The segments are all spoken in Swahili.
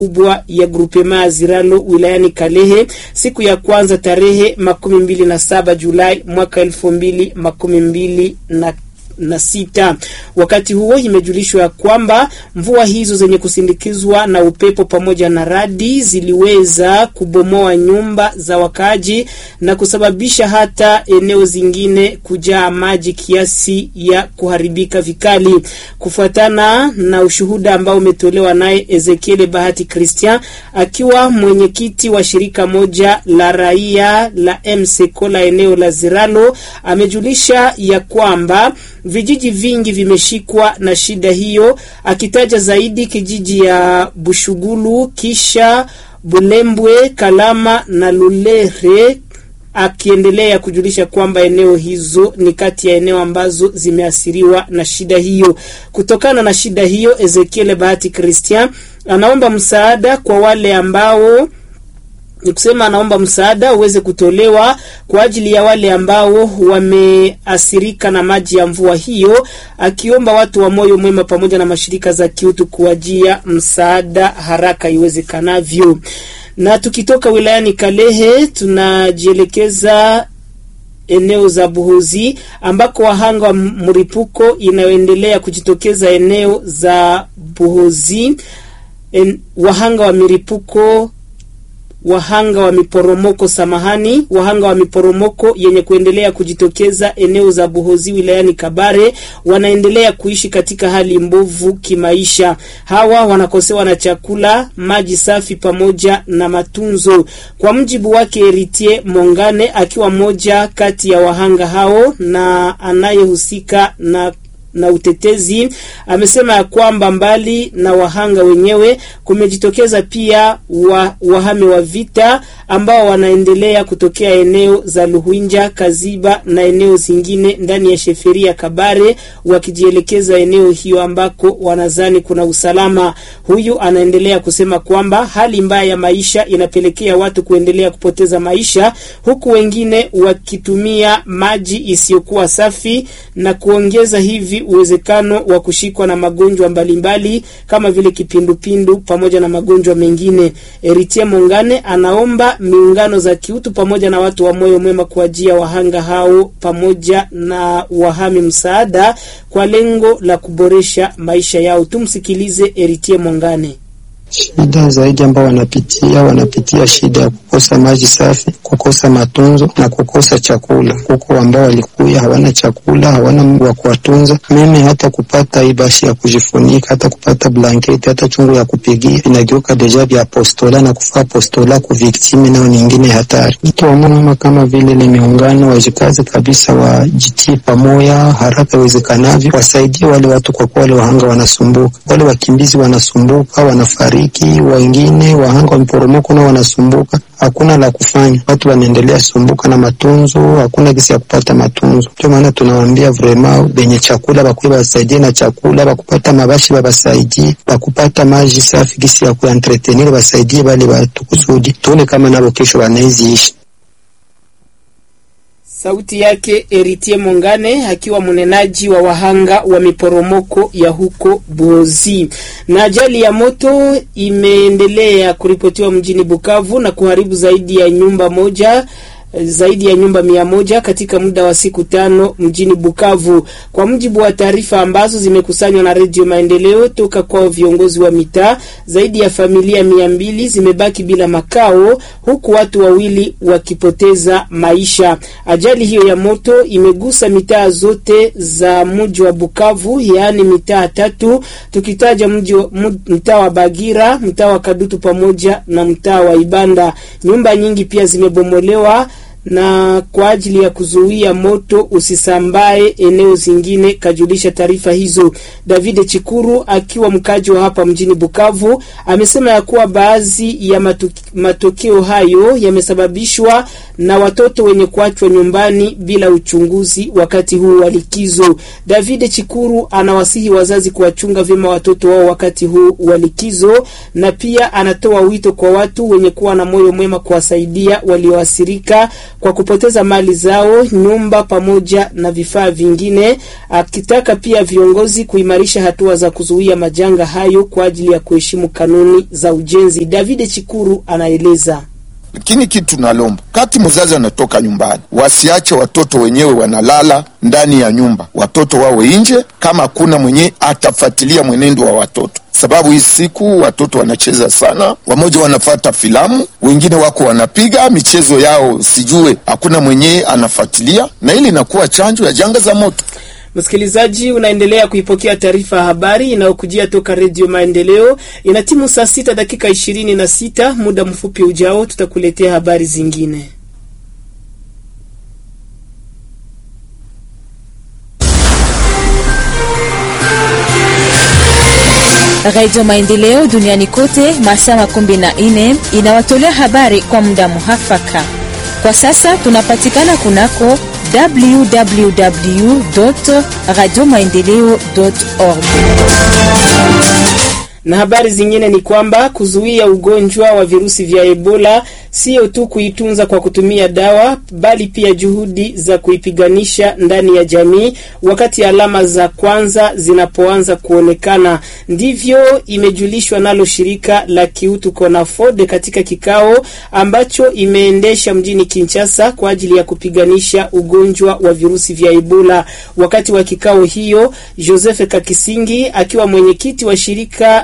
kubwa ya grupema ya Ziralo wilayani Kalehe siku ya kwanza tarehe makumi mbili na saba Julai mwaka elfu mbili makumi mbili na na sita. Wakati huo imejulishwa ya kwamba mvua hizo zenye kusindikizwa na upepo pamoja na radi ziliweza kubomoa nyumba za wakaaji na kusababisha hata eneo zingine kujaa maji kiasi ya kuharibika vikali. Kufuatana na ushuhuda ambao umetolewa naye Ezekiel Bahati Christian akiwa mwenyekiti wa shirika moja la raia la MSECO la eneo la Ziralo, amejulisha ya kwamba vijiji vingi vimeshikwa na shida hiyo, akitaja zaidi kijiji ya Bushugulu, kisha Bulembwe, Kalama na Lulere, akiendelea kujulisha kwamba eneo hizo ni kati ya eneo ambazo zimeathiriwa na shida hiyo. Kutokana na shida hiyo, Ezekiel Bahati Christian anaomba msaada kwa wale ambao ni kusema anaomba msaada uweze kutolewa kwa ajili ya wale ambao wameathirika na maji ya mvua hiyo, akiomba watu wa moyo mwema pamoja na mashirika za kiutu kuwajia msaada haraka iwezekanavyo. Na tukitoka wilayani Kalehe tunajielekeza eneo za Buhozi ambako wahanga wa mripuko inayoendelea kujitokeza eneo za Buhozi en, wahanga wa miripuko wahanga wa miporomoko samahani, wahanga wa miporomoko yenye kuendelea kujitokeza eneo za Buhozi wilayani Kabare wanaendelea kuishi katika hali mbovu kimaisha. Hawa wanakosewa na chakula, maji safi pamoja na matunzo. Kwa mjibu wake Eritie Mongane, akiwa mmoja kati ya wahanga hao na anayehusika na na utetezi amesema ya kwamba mbali na wahanga wenyewe kumejitokeza pia wa, wahame wa vita ambao wanaendelea kutokea eneo za Luhwinja, Kaziba na eneo zingine ndani ya sheferia Kabare, wakijielekeza eneo hiyo ambako wanazani kuna usalama. Huyu anaendelea kusema kwamba hali mbaya ya maisha inapelekea watu kuendelea kupoteza maisha, huku wengine wakitumia maji isiyokuwa safi na kuongeza hivi uwezekano wa kushikwa na magonjwa mbalimbali kama vile kipindupindu pamoja na magonjwa mengine. Eritie Mongane anaomba miungano za kiutu pamoja na watu wa moyo mwema kuajia wahanga hao pamoja na wahami msaada kwa lengo la kuboresha maisha yao. Tumsikilize Eritie Mongane. Shida zaidi ambao wanapitia wanapitia shida ya kukosa maji safi, kukosa matunzo na kukosa chakula. Huko ambao walikuya hawana chakula, hawana wa kuwatunza. Mimi hata kupata ibashi ya kujifunika, hata kupata blanketi, hata chungu ya kupigia inageuka deja vya apostola na kufaa apostola ku viktimi, nao nyingine hatari. Mtu wa mama kama vile ni miungano wajikazi kabisa, wajitie pamoja haraka iwezekanavyo, wasaidie wale watu, kwa kuwa wale wahanga wanasumbuka, wale wakimbizi wanasumbuka, wanafariki wengine wahanga wa miporomoko nao wanasumbuka, hakuna la kufanya, watu wanaendelea sumbuka na matunzo, hakuna gisi ya kupata matunzo. Ndio maana tunawaambia vrema benye chakula bakuye basaidie na chakula, bakupata mabashi babasaidie, bakupata maji safi gisi ya kuentretenir basaidie bale batu kusudi tuone kama nabo kesho wanaiziishi. Sauti yake Eritie Mongane akiwa mnenaji wa wahanga wa miporomoko ya huko Buhozi. Na ajali ya moto imeendelea kuripotiwa mjini Bukavu na kuharibu zaidi ya nyumba moja zaidi ya nyumba mia moja katika muda wa siku tano mjini Bukavu, kwa mujibu wa taarifa ambazo zimekusanywa na Redio Maendeleo toka kwa viongozi wa mitaa. Zaidi ya familia mia mbili zimebaki bila makao, huku watu wawili wakipoteza maisha. Ajali hiyo ya moto imegusa mitaa zote za mji wa Bukavu, yaani mitaa tatu, tukitaja mji mtaa wa Bagira, mtaa wa Kadutu pamoja na mtaa wa Ibanda. Nyumba nyingi pia zimebomolewa na kwa ajili ya kuzuia moto usisambae eneo zingine, kajulisha taarifa hizo. David Chikuru akiwa mkaji wa hapa mjini Bukavu amesema ya kuwa baadhi ya matokeo hayo yamesababishwa na watoto wenye kuachwa nyumbani bila uchunguzi wakati huu wa likizo. David Chikuru anawasihi wazazi kuwachunga vyema watoto wao wakati huu wa likizo, na pia anatoa wito kwa watu wenye kuwa na moyo mwema kuwasaidia walioathirika kwa kupoteza mali zao, nyumba pamoja na vifaa vingine, akitaka pia viongozi kuimarisha hatua za kuzuia majanga hayo kwa ajili ya kuheshimu kanuni za ujenzi. David Chikuru anaeleza. Lakini kitu tunalomba kati mzazi anatoka nyumbani, wasiache watoto wenyewe wanalala ndani ya nyumba, watoto wawe nje, kama hakuna mwenye atafuatilia mwenendo wa watoto, sababu hii siku watoto wanacheza sana, wamoja wanafata filamu, wengine wako wanapiga michezo yao, sijue hakuna mwenye anafuatilia, na ili inakuwa chanjo ya janga za moto. Msikilizaji, unaendelea kuipokea taarifa ya habari inayokujia toka Redio Maendeleo. Ina timu saa sita dakika ishirini na sita. Muda mfupi ujao tutakuletea habari zingine. Radio Maendeleo duniani kote masaa makumi na nne inawatolea habari kwa muda muhafaka. Kwa sasa tunapatikana kunako www radio maendeleo org na habari zingine ni kwamba kuzuia ugonjwa wa virusi vya Ebola sio tu kuitunza kwa kutumia dawa, bali pia juhudi za kuipiganisha ndani ya jamii wakati alama za kwanza zinapoanza kuonekana. Ndivyo imejulishwa nalo shirika la kiutu CONAFOD katika kikao ambacho imeendesha mjini Kinshasa kwa ajili ya kupiganisha ugonjwa wa virusi vya Ebola. Wakati wa kikao hiyo, Joseph Kakisingi akiwa mwenyekiti wa shirika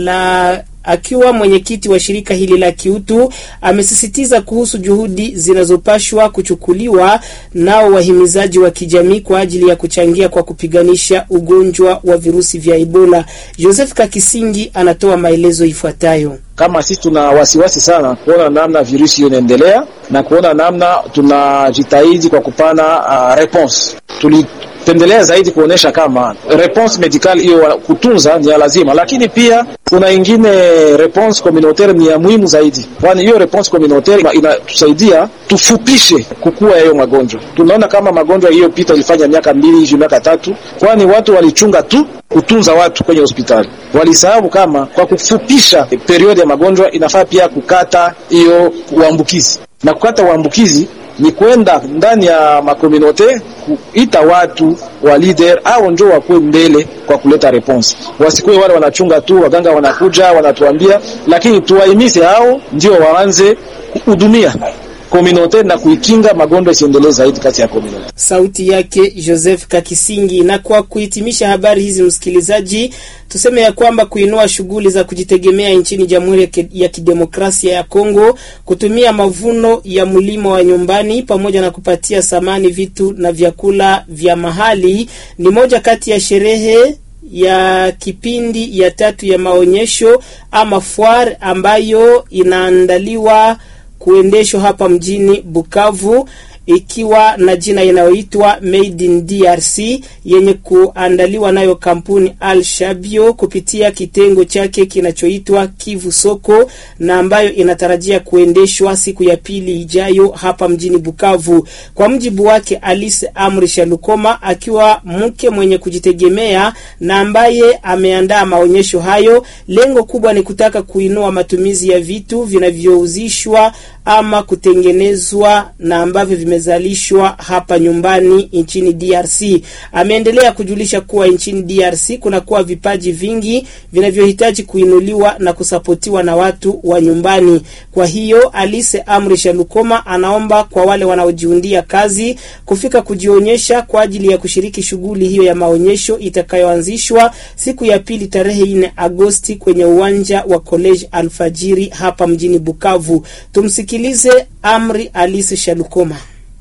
la akiwa mwenyekiti wa shirika hili la kiutu amesisitiza kuhusu juhudi zinazopashwa kuchukuliwa nao wahimizaji wa kijamii kwa ajili ya kuchangia kwa kupiganisha ugonjwa wa virusi vya Ebola. Joseph Kakisingi anatoa maelezo ifuatayo. Kama sisi tuna wasiwasi sana kuona namna virusi hiyo inaendelea na kuona namna tunajitahidi kwa kupana uh, response tuli pendelea zaidi kuonesha kama response medical hiyo kutunza ni ya lazima, lakini pia kuna ingine response communautaire ni ya muhimu zaidi, kwani hiyo response communautaire inatusaidia tufupishe kukua ya hiyo magonjwa. Tunaona kama magonjwa hiyo pita ilifanya miaka mbili hivi miaka tatu, kwani watu walichunga tu kutunza watu kwenye hospitali, walisahau kama kwa kufupisha periodi ya magonjwa inafaa pia kukata hiyo uambukizi na kukata uambukizi ni kwenda ndani ya makomunote kuita watu wa leader au njo wakuwe mbele kwa kuleta response, wasikuwe wale wanachunga tu, waganga wanakuja wanatuambia, lakini tuwahimize hao ndio waanze kuhudumia komunote na kuikinga magonjwa isiendelee zaidi kati ya komunote. Sauti yake Joseph Kakisingi. Na kwa kuhitimisha habari hizi, msikilizaji, tuseme ya kwamba kuinua shughuli za kujitegemea nchini Jamhuri ya Kidemokrasia ya Kongo, kutumia mavuno ya mlimo wa nyumbani pamoja na kupatia samani vitu na vyakula vya mahali ni moja kati ya sherehe ya kipindi ya tatu ya maonyesho ama foire ambayo inaandaliwa kuendeshwa hapa mjini Bukavu ikiwa na jina inayoitwa Made in DRC yenye kuandaliwa nayo kampuni Al Shabio kupitia kitengo chake kinachoitwa Kivu Soko na ambayo inatarajia kuendeshwa siku ya pili ijayo hapa mjini Bukavu. Kwa mjibu wake Alice Amri Shalukoma, akiwa mke mwenye kujitegemea na ambaye ameandaa maonyesho hayo, lengo kubwa ni kutaka kuinua matumizi ya vitu vinavyouzishwa ama kutengenezwa na ambavyo vimezalishwa hapa nyumbani nchini DRC. Ameendelea kujulisha kuwa nchini DRC kunakuwa vipaji vingi vinavyohitaji kuinuliwa na kusapotiwa na watu wa nyumbani. Kwa hiyo Alice Amri Shalukoma anaomba kwa wale wanaojiundia kazi kufika kujionyesha kwa ajili ya kushiriki shughuli hiyo ya maonyesho itakayoanzishwa siku ya pili tarehe 4 Agosti kwenye uwanja wa College Alfajiri hapa mjini Bukavu. Tumsikilize Amri Alice Shalukoma.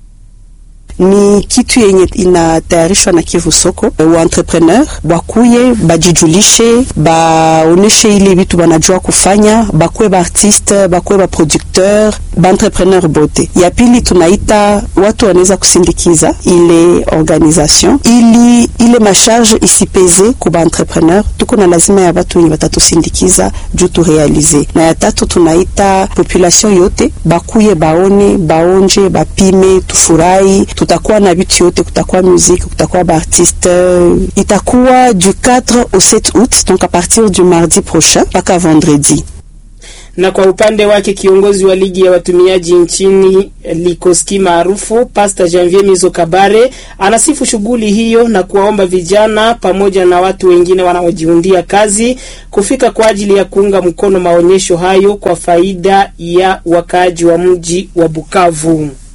ni kitu yenye inatayarishwa na Kivu Soko. Wa entrepreneur bakuye bajijulishe, baoneshe ile vitu banajua kufanya, bakuwe ba artiste, bakuwe ba producteur, ba entrepreneur bote. Ya pili tunaita watu wanaweza kusindikiza ile organisation ili ile masharge isipeze ku ba entrepreneur. Tuko na lazima ya watu wenye watatusindikiza juu tu realize. Na ya tatu tunaita population yote bakuye, baone, baonje, bapime, tufurahi kutakuwa na vitu yote, kutakuwa musique, kutakuwa baartiste. Itakuwa du 4 au 7 août, donc à partir du mardi prochain mpaka vendredi. Na kwa upande wake kiongozi wa ligi ya watumiaji nchini Likoski maarufu Pastor Janvier Mizo Kabare anasifu shughuli hiyo na kuwaomba vijana pamoja na watu wengine wanaojiundia kazi kufika kwa ajili ya kuunga mkono maonyesho hayo kwa faida ya wakaaji wa mji wa Bukavu.